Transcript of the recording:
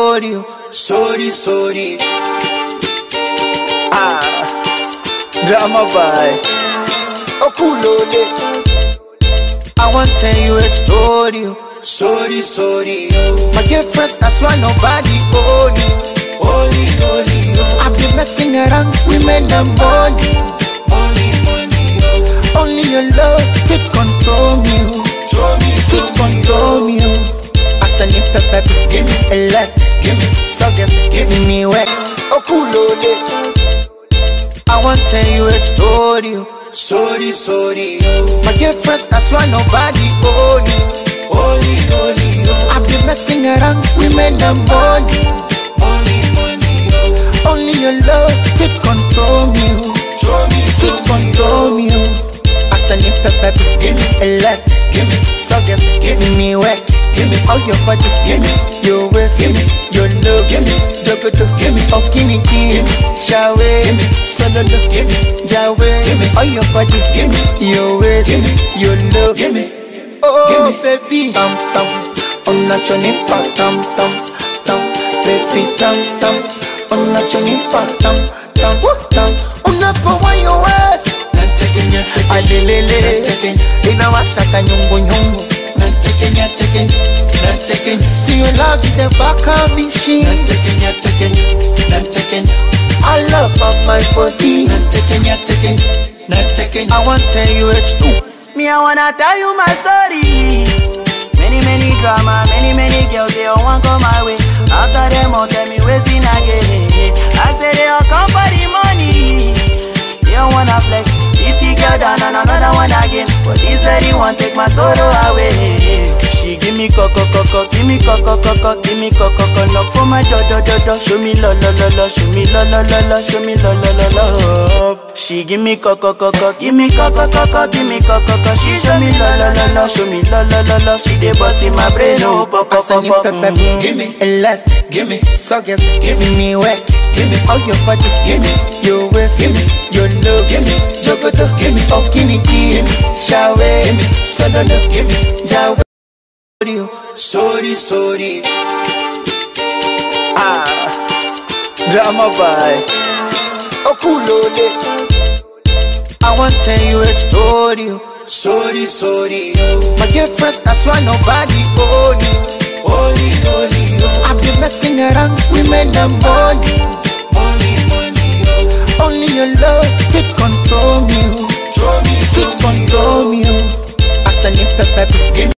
story, oh. story, story. Ah, drama by Okulole. I want tell you a story, oh. story, story. Oh. My girlfriend, that's why nobody own you. Holy, holy, oh. I've been messing around women and money. Money, money, oh. Only your love fit control me, oh. Control me, fit control me, oh. Asani pepe, give me a lot, give me suckers, give me wet. Okulole. I want tell you a story, oh. story, story. Oh. My girlfriend, that's why nobody own you. Holy, holy, oh. I've been messing around women and money. Money, money, oh. Only your love fit control me, oh. Control me, fit control me, oh. Asani pepe, give me a lot, give me suckers, give me wet, give me all your body, give me your waist, give me your love, give me jogoto, give me okini, give me shawe, give me sololo, give me jawe, give me all your body, give me your waist, give me your love, give me oh baby, tam tam, ona choni pa tam tam tam, baby tam tam, ona choni pa tam tam tam, unapowa your waist alelele inawashaka nyungunyungu siyo love is the back of machine I love of my body I want tell you a story Me, I wanna tell you my story. Many, many drama, many, many girls, they all want come my way. After them, all tell me waiting again. I say they all come for the money. They all wanna flex. 50 girl down and another one again. But this lady want take my sorrow away. She give me coco coco, give me coco coco, give me coco coco. Knock for my do do do do. Show me lo lo lo lo, show me lo lo lo lo, show me lo lo lo lo. She give me coco coco, give me coco coco, give me coco coco. She show me lo lo lo lo, show me lo lo lo lo. She dey bust in my brain, oh pop pop pop Asani pop. pepe, Mhm. give me a lot, give me suckers, give me wet, give me all your body, give me your waist, give me your love, give me jogoto, give me okini, give me shawe, give me sololo, give me jawe. Story, story. Ah, drama by Okulole. I want tell you a story, oh. story, story. Oh. My girlfriend, that's why nobody own you. Holy, holy, oh. I've been messing around women and money. Money, money, oh. Only your love fit control me, oh. Control me, fit control me, oh. Asani pepe, give me